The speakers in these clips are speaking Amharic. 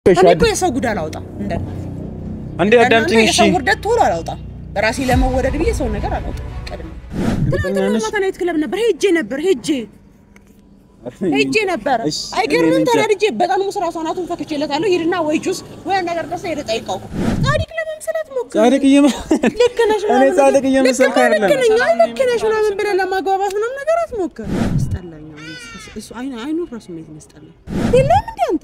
እኔ እኮ የሰው ጉድ አላወጣም እንደ አንዴ አዳምጪኝ እሺ። የሰው ውርደት ቶሎ አላወጣም። በራሴ ለመወደድ ብዬ ሰው ነገር አላወጣም። ቀድሜ ትናንትና ማታ ናይት ክለብ ነበር ሄጄ ነበር ሄጄ ሄጄ ነበር። እሺ፣ አይገርምም? እኔ እንጃ። ተናድጄ በጣም ሙስራ ሰናቱን ፈክቼለታለሁ። ሂድና ወይ ጁስ ወይ ነገር ደስ ሄደ ጠይቀው። ጻድቅ ለመምሰለት ሞክር። ጻድቅ እየመ ልክ ነሽ እኔ ምናምን ጻድቅ ነገር- እየመሰልኩ ልክ አይደለም። ነኝ፣ አይ ልክ ነሽ ምናምን ብለህ ለማግባባት ምናምን ነገር አትሞክር። አስጠላኝ። አሁን እሱ አይኑ አይኑ ራሱ እንዴት ያስጠላኝ። የለም እንዴ አንተ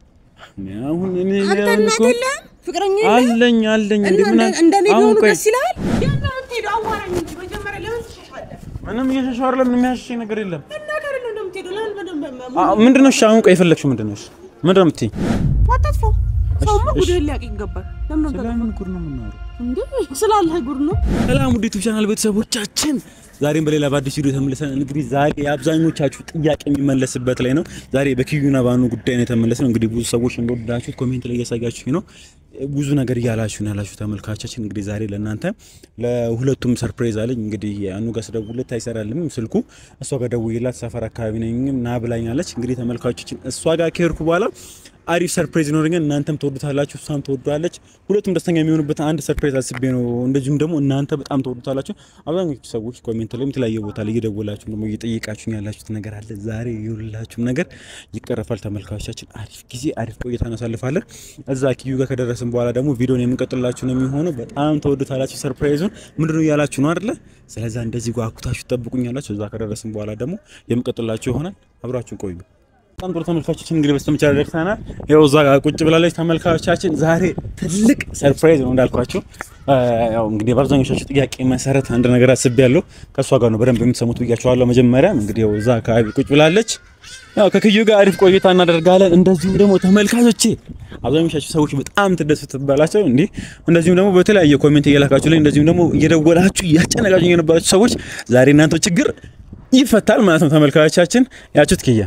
አሁን እኔ አንተ አሁን እናት እኮ የለህም ፍቅረኛ የለህም? አለኝ አለኝ እንዴ እና ምን እንደ- እንደኔ አሁን ቢሆኑ ቆይ ደስ ይልሃል? የት ነው የምትሄደው? አዋራኝ እንጂ መጀመሪያ ለምን ትሸሻለህ? ምንም እየሸሸሁ አይደለም። ምንም የሚያሸሸኝ ነገር የለም። እና ከሌለ እንደምትሄደው ለምን በደንብ አ- ምንድን ነው እሺ? አሁን ቆይ የፈለግሽው ምንድን ነው? እሺ ምንድን ነው የምትይኝ? አታጥፋው። ሰውማ ጉድህን ሊያውቅ ይገባል። ለምን ነው ስለምን ጉድ ነው የምናወራው? እንዴ? ስላለህ ጉድ ነው። ሰላም ውድ ዩቲዩብ ቻናል ቤተሰቦቻችን፣ ዛሬም በሌላ በአዲስ ቪዲዮ ተመልሰን እንግዲህ ዛሬ የአብዛኞቻችሁ ጥያቄ የሚመለስበት ላይ ነው። ዛሬ በኪዩና ባኑ ጉዳይ ነው የተመለስነው። እንግዲህ ብዙ ሰዎች እንደወደዳችሁት ኮሜንት ላይ እያሳያችሁኝ ነው። ብዙ ነገር እያላችሁ ነው ያላችሁ ተመልካቻችን። እንግዲህ ዛሬ ለእናንተ ለሁለቱም ሰርፕራይዝ አለኝ። እንግዲህ አኑ ጋር ስደውልለት አይሰራልም ስልኩ። እሷ ጋር ደውዬላት ሰፈር አካባቢ ነኝ ና ብላኛለች። እንግዲህ ተመልካቾችን እሷ ጋር ከሄድኩ በኋላ አሪፍ ሰርፕራይዝ ይኖረኛል። እናንተም ትወዱታላችሁ፣ እሷም ትወዷለች። ሁለቱም ደስተኛ የሚሆኑበት አንድ ሰርፕራይዝ አስቤ ነው። እንደዚሁም ደግሞ እናንተ በጣም ትወዱታላችሁ። አብዛኞቹ ሰዎች ኮሜንት ላይም የተለያየ ቦታ ላይ እየደወላችሁ ደግሞ እየጠየቃችሁ ያላችሁት ነገር አለ። ዛሬ የሁላችሁም ነገር ይቀረፋል። ተመልካቾቻችን አሪፍ ጊዜ አሪፍ ቆይታ እናሳልፋለን። እዛ ኪዩ ጋር ከደረስን በኋላ ደግሞ ቪዲዮን የምንቀጥላችሁ ነው የሚሆነው። በጣም ተወዱታላችሁ። ሰርፕራይዙን ምንድነው እያላችሁ ነው አይደለ? ስለዛ እንደዚህ ጓጉታችሁ ጠብቁኛላችሁ። እዛ ከደረስን በኋላ ደግሞ የምንቀጥላችሁ ይሆናል። አብራችሁን ቆዩ። በጣም ጥሩ ተመልካቾቻችን እንግዲህ በስተመጨረሻ ደርሰናል። ያው እዛ ጋር ቁጭ ብላለች ተመልካቾቻችን። ዛሬ ትልቅ ሰርፕራይዝ ነው እንዳልኳቸው። ያው እንግዲህ በአብዛኞቻችሁ ጥያቄ መሰረት አንድ ነገር አስቤያለሁ። ከእሷ ጋር ነው በደንብ የምትሰሙት ብያቸዋለሁ። መጀመሪያ እንግዲህ ያው እዛ አካባቢ ቁጭ ብላለች። ያው ከክዩ ጋር አሪፍ ቆይታ እናደርጋለን። እንደዚሁም ደግሞ ተመልካቾቼ አብዛኞቻችሁ ሰዎች በጣም ትደሰቱባላችሁ እንዲህ እንደዚሁም ደግሞ በተለያየ ኮሜንት እየላካችሁ ላይ እንደዚሁም ደግሞ እየደወላችሁ እያስጨነቃችሁ የነበራችሁ ሰዎች ዛሬ እናንተ ችግር ይፈታል ማለት ነው። ተመልካቾቻችን ያችሁት ክያ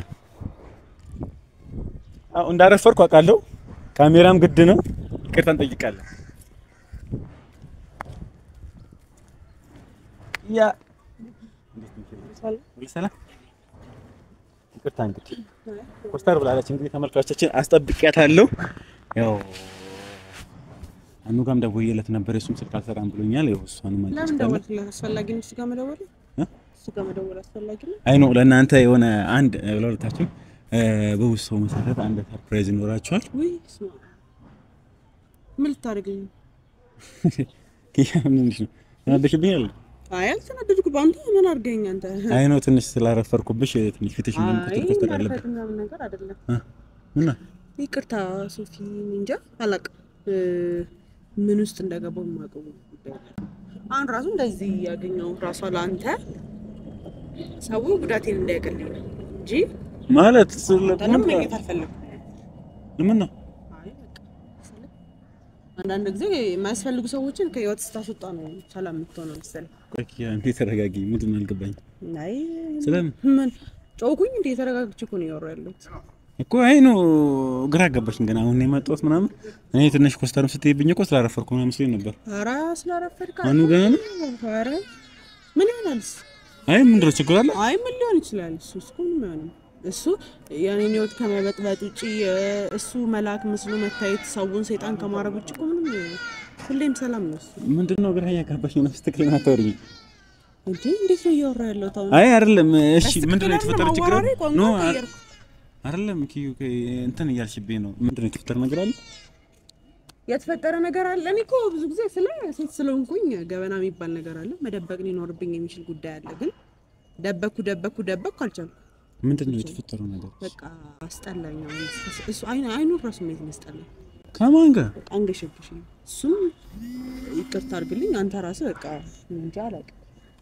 አዎ እንዳረፈርኩ አውቃለሁ። ካሜራም ግድ ነው። ይቅርታ እንጠይቃለን። ያ ሰላም ይቅርታ እንግዲህ ኮስተር ብላለች። እንግዲህ ተመልካቾቻችን አስጠብቂያታለሁ። ያው አኑ ጋርም ደውዬለት ነበር። የእሱም ስልክ አልሰራም ብሎኛል። ያው እሷንም ለምን ደወልክለት? አስፈላጊ ነው እሱ ጋር መደወል እ? እሱ ጋር መደወል አስፈላጊ ነው። አይ ነው ለእናንተ የሆነ አንድ ለሁለታችሁ በውስጥ ሰው መሰረት አንድ ሰርፕራይዝ ይኖራችኋል። ውይ ስማ፣ ምን ልታደርገኝ ነው? ኪያ ምንድን ነው ተናደሽብኛል? አይ አልተናደድኩም። አንተ ምን አድርገኝ አንተ? አይ ነው ትንሽ ስላረፈርኩብሽ ትንሽ ፊትሽ ምንም አይ ኮስተር ኮስተር ያለበት ማርፈድ ምናምን ነገር አይደለም። እ ምና ይቅርታ ሶፊ፣ እንጃ አላውቅም እ ምን ውስጥ እንደገባው የማውቀው ጉዳይ ነው። አሁን ራሱ እንደዚህ ያገኘው ራሷ ለአንተ ሰው ጉዳቴን እንዳያቀልኝ ነው እንጂ ማለት ስለ አንተንም ምን መኘት አልፈለኩም። ምን ነው አይ በቃ ስለ- አንዳንድ ጊዜ የማያስፈልጉ ሰዎችን ከህይወት ስታስወጣ ነው ሰላም የምትሆነው መሰለኝ። ቆይ ኪያ እንዴት ተረጋጊ። ምንድን ነው አልገባኝ። አይ ስለምን ምን ጮኩኝ እንዴ? ተረጋግቼ እኮ ነው እያወራሁ ያለሁት። እኮ አይ ነው ግራ አጋባሽኝ። ገና አሁን ነው የመጣሁት ምናምን እኔ ትንሽ ኮስተርም ስትይብኝ እኮ ስላረፈርኩ ምናምን መስሎኝ ነበር። ኧረ ስላረፈድክ አኑ ገና ነው? ኧረ ምን ይሆናልስ? አይ ምንድን ነው ችግር አለ? አይ ምን ሊሆን ይችላል? እሱ እሱ ምንም አይሆንም። እሱ የኔን ህይወት ከመበጥበጥ ውጪ እሱ መልአክ መስሎ መታየት ሰውን ሰይጣን ከማድረግ ውጭ እኮ ምንም ሁሌም ሰላም ነው እሱ። ምንድን ነው ግራ እያጋባሽኝ ነው። ስትክል አታወሪኝ። እንዴ እንዴት ነው እያወራ ያለሁት አሁን? አይ አይደለም። እሺ በስትክክል ምንድን ነው የተፈጠረ አይደለም፣ ችግር አለ? አወራሬ ቋንቋ ኖ ቀየርኩ። አይደለም ኪዩ እንትን እያልሽብኝ ነው። ምንድን ነው የተፈጠረ ነገር አለ? የተፈጠረ ነገር አለ። እኔ እኮ ብዙ ጊዜ ስለ ሴት ስለሆንኩኝ ገበና የሚባል ነገር አለ። መደበቅ ሊኖርብኝ የሚችል ጉዳይ አለ። ግን ደበኩ ደበኩ ደበኩ አልቻልኩም። ምንድን ነው የተፈጠረው ነገር? በቃ አስጠላኝ። አሁን እሱ አይኑ አይኑ ራሱ እንዴት ያስጠላኝ። ከማን ጋር? በቃ አንገሸግሽኝ። እሱም ይቅርታ አድርግልኝ። አንተ ራስህ በቃ እንጃ አላውቅም።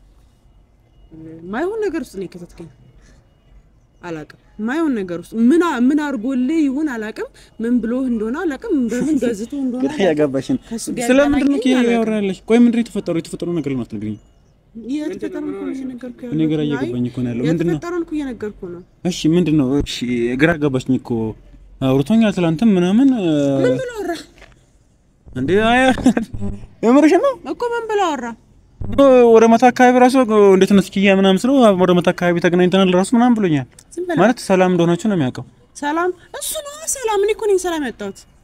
ማይሆን ነገር ውስጥ ነው የከተትከኝ። አላውቅም ማይሆን ነገር ውስጥ ምን አ- ምን አድርጎልህ ይሁን አላውቅም። ምን ብሎ እንደሆነ አላውቅም። በምን ገዝቶ እንደሆነ ግራ እያጋባሽኝ ነው። ከእሱ ጋር ስለምንድን ነው ኪያ ያገናኘኝ ያወራለሽ? ቆይ ምንድን ነው የተፈጠረው? የተፈጠረው ነገር ነው አትነግሪኝ? የተፈጠረውን እኮ ነው እየነገርኩህ እኔ ግራ ያለሁት። እየገባኝ እኮ ነው ያለው። አይ፣ ምንድን ነው? የተፈጠረውን እኮ እየነገርኩህ ነው። እሺ ምንድን ነው? እሺ ግራ አጋባሽኝ እኮ አውርቶኛል ትላንትም ምናምን እ፣ ምን ብሎ አወራ እንዴ አይ የምርሽ ነው? እኮ ምን ብሎ አወራ? ወደ መታ አካባቢ ራሱ እንዴት ነው እስኪያ ምናምን ስለው ወደ መታ አካባቢ ተገናኝተናል ራሱ ምናምን ብሎኛል። ዝም በላ ማለት ሰላም እንደሆናችሁ ነው የሚያውቀው። ሰላም እሱ ነው ሰላም። እኔ እኮ ነኝ ሰላም ያጣሁት።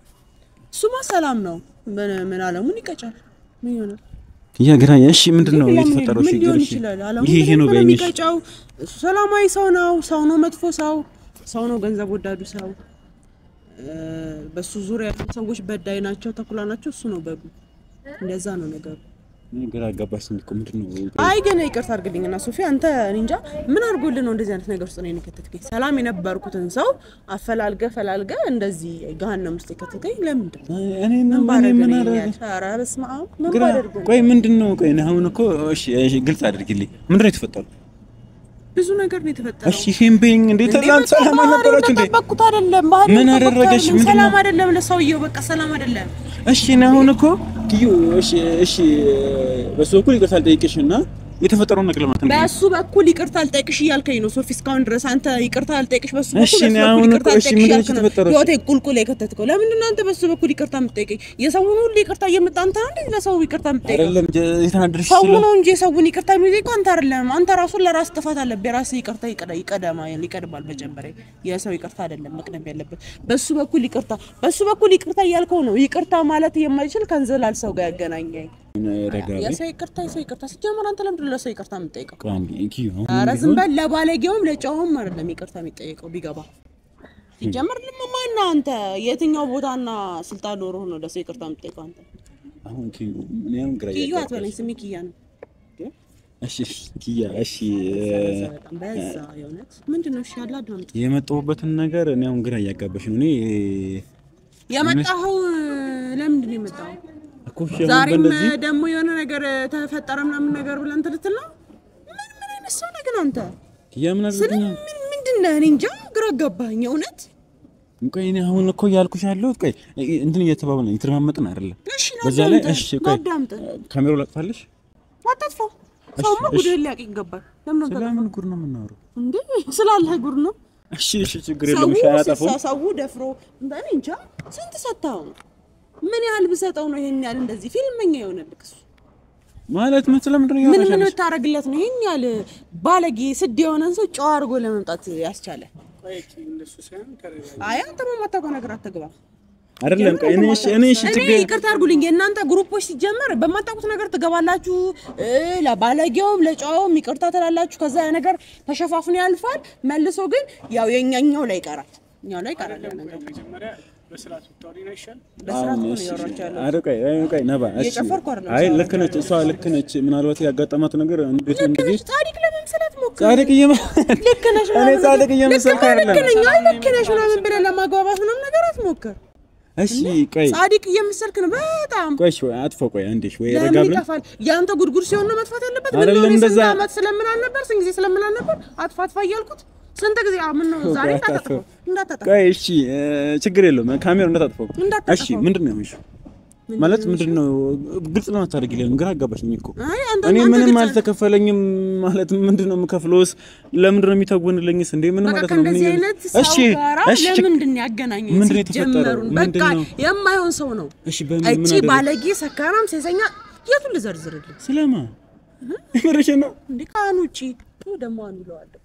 እሱማ ሰላም ነው። ምን ምን አለሙን ይቀጫል። ምን ይሆናል? ያ ግራ እሺ፣ ምንድን ነው ለምን የተፈጠረው? ምን እሺ ሊሆን እሺ፣ ይችላል? አለሙን ይሄ ይሄ ነው በደንብ በይኝ። እሺ። የሚቀጫው እሱ ሰላማዊ ሰው ነው። ሰው ነው መጥፎ ሰው ሰው ነው ገንዘብ ወዳዱ ሰው። እ፣ በሱ ዙሪያ ያሉ ሰዎች በዳይ ናቸው፣ ተኩላ ናቸው። እሱ ነው በጉ። እንደዛ ነው ነገሩ። ግራ አጋባሽኝ እኮ ምንድን ነው? አይ ግን ይቅርታ አድርግልኝና ሶፊ፣ አንተ እኔ እንጃ ምን አድርጎልህ ነው እንደዚህ አይነት ነገር ውስጥ ነው የከተትከኝ? ሰላም የነበርኩትን ሰው አፈላልገ ፈላልገ እንደዚህ ገሀነም ውስጥ የከተትከኝ ለምንድን ነው? እኔ ምን ምን ባደርግ ነው አደረገ? ይሄን ያህል? ኧረ በስመ አብ ምን ግራ ባደርግ ነው? ቆይ፣ ምንድን ነው? ቆይ እኔ አሁን እኮ እሺ፣ እሺ፣ ግልጽ አድርጊልኝ። ምንድን ነው የተፈጠረው? ብዙ ነገር ነው የተፈጠረው። እሺ፣ ይሄን በይኝ። እንዴት ትናንት ሰላም አልነበራችሁ እንዴ? እንደጠበቅኩት አይደለም። ባህሪ ምን አደረገሽ? ምንድን ነው? ሰላም አይደለም ለሰውየው፣ በቃ ሰላም አይደለም። እሺ እኔ አሁን እኮ ኪዩ እሺ እሺ በሱ በኩል ይቅርታ ልጠይቅሽ እና የተፈጠረውን ነገር ለማለት ነው። በእሱ በኩል ይቅርታ አልጠይቅሽ እያልከኝ ነው ሶፊ። እስካሁን ድረስ አንተ ይቅርታ አልጠይቅሽ በሱ በኩል እሺ፣ በሱ እኔ በኩል አሁን ይቅርታ እኮ እሺ፣ አልጠይቅሽ ምንድን ነው እያልክ ነው የተፈጠረው? ህይወቴ ቁልቁል የከተትከው። ለምንድን ነው አንተ በሱ በኩል ይቅርታ የምትጠይቀኝ? የሰውን ሁሉ ይቅርታ እየመጣ አንተ ነው እንዴ ለሰው ይቅርታ የምትጠይቀው? አይደለም ጀ- የተናደድሽ ሰው ስለ ነው እንጂ የሰውን ይቅርታ የሚጠይቀው አንተ አይደለም። አንተ ራሱን ለራስ ጥፋት አለብህ። የራስህ ይቅርታ ይቀዳ- ይቀደማ ይቀድማል መጀመሪያ። የሰው ይቅርታ አይደለም መቅደም ያለበት። በሱ በኩል ይቅርታ በሱ በኩል ይቅርታ እያልከው ነው። ይቅርታ ማለት የማይችል ከንዘላል ሰው ጋር ያገናኘኝ ረጋ በይ። የሰው ይቅርታ የሰው ይቅርታ ሲጀመር አንተ ለምንድን ነው ለሰው ይቅርታ የምትጠይቀው? ቆይ አንዴ ኪዩ አሁን ኧረ ቢሆን- ዝም በል። ለባለጌውም ለጨውም አይደለም ይቅርታ የሚጠየቀው ቢገባ ሲጀመር ልም ማነህ አንተ? የትኛው ቦታና ስልጣን ኖሮህ ነው ለሰው ይቅርታ የምትጠይቀው አንተ? አሁን ኪዩ እኔ አሁን ግራ ኪዩ እያጋባሽ- አትበለኝ፣ ስሜ ኪያ ነው። እሺ እሺ፣ ኪያ እሺ በዛ በጣም በዛ የእውነት ምንድን ነው? እሺ ያለ አዳምጥ። የመጣሁበትን ነገር እኔ አሁን ግራ እያጋባሽ ነው። እኔ የመጣኸው ለምንድን ነው የመጣኸው? እኮ እሺ አሁን ዛሬም በእንደዚህ ደግሞ የሆነ ነገር ተፈጠረ ምናምን ነገር ብለህ እንትን ልትል ነው? ምን ምን አይነት ሰው ነህ ግን አንተ? ኪያ ምን ስለ አድርገኛል? ምን ምንድን ነህ? እኔ እንጃ ግራ ገባኝ የእውነት። ቆይ እኔ አሁን እኮ እያልኩሽ ያለሁት ቆይ እንትን እየተባባልን እየተረማመጥን አይደለም። እሺ በዛ ላይ ላዳምጥ፣ እሺ ቆይ ላዳምጥ። ካሜራው ላጥፋለሽ። አታጥፋው። ሰውማ እሺ። ጉድህን ሊያውቅ ይገባል። ለምን አንተ ስለምን ጉድ ነው የምናወራው? እንዴ ስላለህ ጉድ ነው። እሺ እሺ፣ ችግር ሰው የለውም። እሺ አላጠፋውም። ስሳ- ሰው ደፍሮ እኔ እንጃ ስንት ሰጥተኸው ነው? ምን ያህል ብሰጠው ነው ይሄን ያህል እንደዚህ ፊልመኛ የሆነልክ እሱ? ማለት ምን ስለምንድን ነው ምን ምን እያወራሽ ብታረግለት ነው ይሄን ያህል ባለጌ ስድ የሆነን ሰው ጨዋ አድርጎ ለመምጣት ያስቻለ? አይ አንተ በማታውቀው ነገር አትግባ። አይደለም? ቆይ እኔ እሺ እኔ እሺ እኔ ችግር ይቅርታ አድርጉልኝ። የእናንተ ግሩፖች ሲጀመር በማታውቁት ነገር ትገባላችሁ። እ ለባለጌውም ለጨዋውም ይቅርታ ትላላችሁ። ከዛ ያ ነገር ተሸፋፍኖ ያልፋል። መልሶ ግን ያው የኛኛው ላይ ይቀራል፣ እኛው ላይ ይቀራል ያ ነገር። በስርዓት ነው እያወራችሁ ያለው። አረ ቆይ አይ ቆይ ነባ እሺ እየጨፈርኩ አይደለም አይ ልክ ነች እሷ ልክ ነች ምናልባት ያጋጠማት ነገር እንዴት ነው እንደዚህ ጻድቅ ለመምሰላት ሞክር። ጻድቅ እየመ ልክ ነሽ እኔ ምናምን ጻድቅ እየመሰልኩ ልክ አይደለም ነኝ፣ አይ ልክ ነሽ ምናምን ብለህ ለማግባባት ምናምን ነገር አትሞክር። እሺ ቆይ ጻድቅ እየመሰልክ ነው በጣም ቆይ እሺ አጥፎ ቆይ አንዴ እሺ ወይ ረጋ ለምን ብለን ይጠፋል? የአንተ ጉድጉድ ሲሆን ነው መጥፋት ያለበት። ምን አይደለም ነው እኔ እንደዛ- ስንት ዓመት ስለምን አልነበር ስንት ጊዜ ስለምን አልነበር አጥፋ አጥፋ እያልኩት ስንት ጊዜ አሁን ምን ነው ዛሬ እንዳታጠፋው እንዳታጠፋው ቆይ እሺ እ፣ ችግር የለውም ካሜራው እንዳታጥፈው እንዳታጠፋው። እሺ ምንድን ነው እሺ ማለት ምንድን ነው ግልጽ ነው አታደርጊልኝ ግራ አጋባሽኝ እኮ አይ አንተ እኔ አንተ ምንም ግልጽ አልተከፈለኝም ማለት ምንድን ነው የምከፍለውስ ለምንድን ነው የሚተወንልኝስ እንዴ ምን በቃ ማለት ነው ምን ከእንደዚህ እያለ- አይነት ሰው እሺ ጋራ እሺ ችግ- ለምንድን ነው ያገናኘኝ? ምንድን ነው የተፈጠረው? ሲጀመሩን በቃ ምንድን ነው? የማይሆን ሰው ነው። እሺ በምን ምን እቺ አደረገ ባለጌ፣ ሰካራም፣ ሴሰኛ የቱን ልዘርዝርልህ ስለማ ምርሽን ነው እንዴ? ከአሁን ውጪ ደግሞ አንዱ እለዋለሁ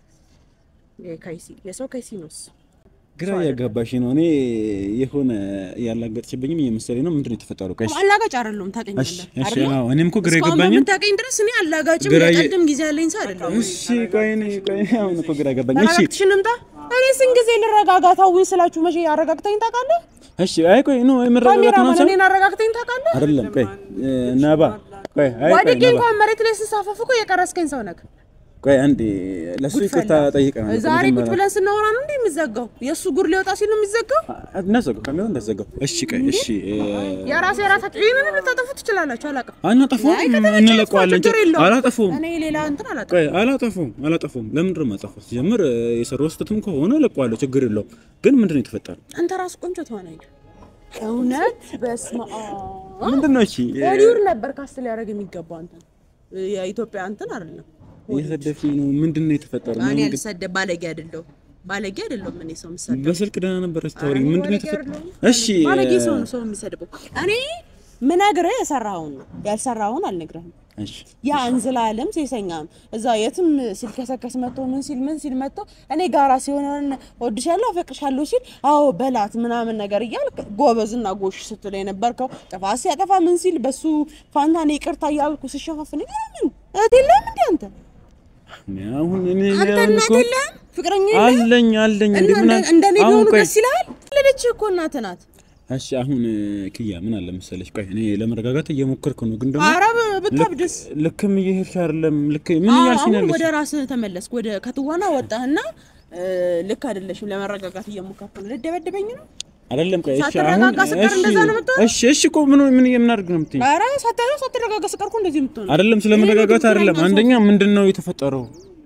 የካይሲ የሰው ካይሲ ነው እሱ። ግራ እያጋባሽ ነው። እኔ የሆነ ያላገጥሽብኝም እየመሰለኝ ነው። ምንድን ነው የተፈጠረው? ቆይ እሺ፣ አላጋጭ አይደለሁም እሺ፣ ታውቀኛለህ እሺ፣ አይደለ? አዎ፣ እኔም እኮ ግራ እስካሁን የገባኝም። በምታውቀኝ ድረስ እኔ አላጋጭም ግራ የ- ለቀልድም ጊዜ ያለኝ ሰው አይደለሁም። እሺ፣ ቆይ እኔ ቆይ አሁን እኮ ግራ ገባኝ። እሺ፣ ተረጋግተሽን እንምጣ። እኔ ስንት ጊዜ ልረጋጋ ታውኝ ስላችሁ መቼ አረጋግተኝ ታውቃለህ? እሺ፣ አይ ቆይ ነው የምረጋጋት ነው ካሜራማን ሰው እኔን አረጋግተኝ ታውቃለህ? አይደለም። ቆይ እ፣ ነባ ቆይ፣ አይ ቆይ ወድቄ ነባ እንኳን መሬት ላይ ስሳፈፍ እኮ የቀረስከኝ ሰው ነህ። ቆይ አንዴ ለሱ ይቅርታ ጠይቀናል። ዛሬ ቁጭ ብለን ስናወራ ነው እንዴ የሚዘጋው? የእሱ ጉድ ሊወጣ ሲል ነው የሚዘጋው። እናዘጋው፣ ካሜራውን እንዳዘጋው። እሺ፣ ቆይ እሺ፣ እ፣ የራሴ የራሳችሁ ይህንን ልታጠፉ ትችላላችሁ። አላውቅም። አናጠፋውም፣ አይ ከተመቸኝ እንለቀዋለን። ችግር የለውም። አላጠፋውም እኔ ሌላ እንትን አላውቅም። ቆይ አላጠፋውም፣ አላጠፋውም። ለምንድን ነው የማጠፋው? ሲጀምር እ፣ የሰራው ስህተትም ከሆነ እለቀዋለሁ፣ ችግር የለውም። ግን ምንድን ነው የተፈጠረው? አንተ ራሱ ቆንጆ ተዋናኝ ነህ። እውነት በስመ አብ ምንድን ነው? እሺ እ፣ ሆሊውድ ነበር ካስት ሊያደርግ የሚገባው አንተ የኢትዮጵያ እንትን አይደለም። እየሰደብሽኝ ነው። ምንድን ነው የተፈጠረው? እኔ ምን- አልሰደብ ባለጌ አይደለሁም። ባለጌ አይደለሁም። እኔ ሰው የምሰደብ በስልክ ደህና ነበር ስታወሪኝ። ምንድን ነው ባለጌ የተፈጠረው? አይደለሁም። እሺ ባለጌ እ፣ ሰው ነው ሰው የሚሰድበው። እኔ ምነግርህ የሰራኸውን ነው ያልሰራኸውን አልነግርህም። እሺ ያ እንዝላለም ሴሰኛም እዛ የትም ሲልከሰከስ መጥቶ ምን ሲል ምን ሲል መጥቶ እኔ ጋራ ሲሆን ወድሻለሁ አፈቅርሻለሁ ሲል አዎ በላት ምናምን ነገር እያልክ ጎበዝና ጎሽ ስትል የነበርከው ጥፋት ሲያጠፋ ምን ሲል በሱ ፋንታ እኔ ይቅርታ እያልኩ ስሸፋፍን ለምን እህት የለህም እንዴ አንተ እኔ አሁን እኔ አንተ አሁን እናት እኮ የለህም ፍቅረኛ የለህም አለኝ አለኝ እንዴ እና ምን እንደ- እንደኔ አሁን ቢሆኑ ቆይ ደስ ይልሃል ለልጅ እኮ እናትህ ናት እሺ አሁን ክያ ምን አለ መሰለሽ ቆይ እኔ ለመረጋጋት እየሞከርኩ ነው ግን ደግሞ ኧረ ብታብድስ ልክም እየሄድሽ አይደለም ልክ ምን እያልሽ ነው አሁን ያለሽ ወደ ራስህ ተመለስክ። ወደ ከትዋና ወጣህና እ፣ ልክ አይደለሽም። ለመረጋጋት እየሞከርኩ ነው። ልደበድበኝ ነው? አይደለም ቆይ እሺ አሁን ሳትረጋጋ ስቀር እሺ እንደዛ ነው የምትሆነው? እሺ እሺ እኮ ምን ምን የምናደርግ ነው የምትይኝ ኧረ ሳታ ሳትረጋጋ ስቀር እኮ እንደዚህ የምትሆነው አይደለም ስለ ይሄ መረጋጋት ነው አይደለም ትክክለኛ አንደኛ ምንድን ነው የተፈጠረው